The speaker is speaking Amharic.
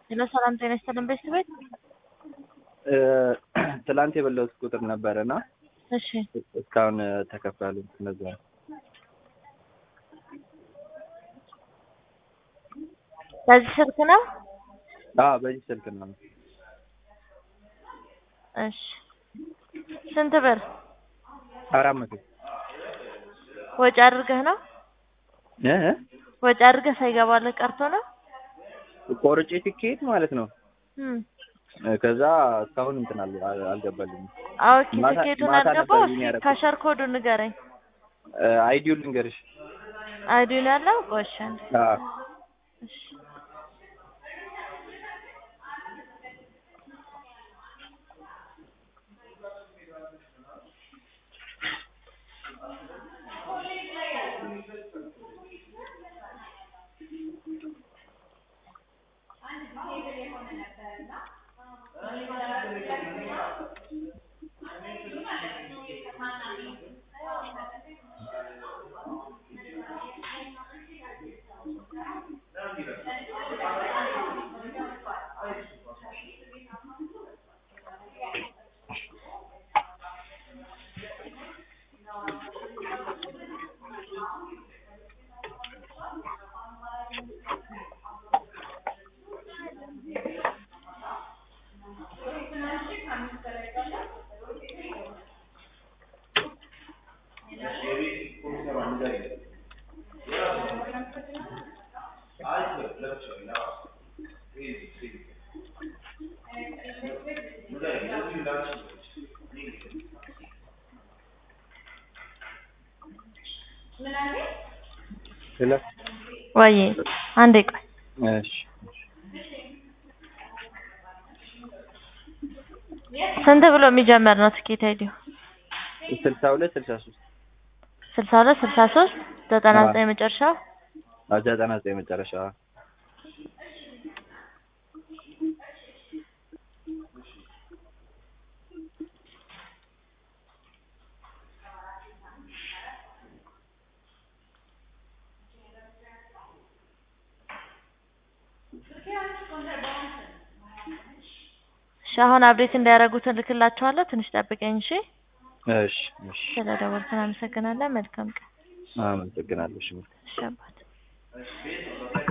ሄሎ ሰላም ጤና ይስጥልን ቤተሰብ ቤት ትላንት የበላሁት ቁጥር ነበረ እና እሺ እስካሁን ተከፍሏል። እነዛ በዚህ ስልክ ነው አዎ፣ በዚህ ስልክ ነው። እሺ ስንት ብር አራት መቶ ወጪ አድርገህ ነው እ እ ወጪ አድርገህ ሳይገባልህ ቀርቶ ነው ቆርጬ ትኬት ማለት ነው። እም ከዛ እስካሁን እንትን አል- አል- አልገባልኝም። ኦኬ ማታ- ትኬቱን ማታ አልገባው ነበር እስኪ ያደረኩት። ካሸር ኮዱ ንገረኝ አይዲውን ልንገርሽ። አይዲውን ያለው ቆሻን አዎ እሺ ስለ ወይ አንዴ ቆይ እሺ ስንት ብሎ የሚጀመር ነው ትኬት አይዲው ስልሳ ሁለት ስልሳ ሶስት ስልሳ ሁለት ስልሳ ሶስት ዘጠና ዘጠኝ መጨረሻው ዘጠና ዘጠኝ መጨረሻ እሺ አሁን አብዴት እንዳያደርጉት እልክላችኋለሁ ትንሽ ጠብቀኝ እሺ እሺ እሺ ስለደወልክን አመሰግናለን መልካም ቀን አመሰግናለሁ። እሺ እሺ አባት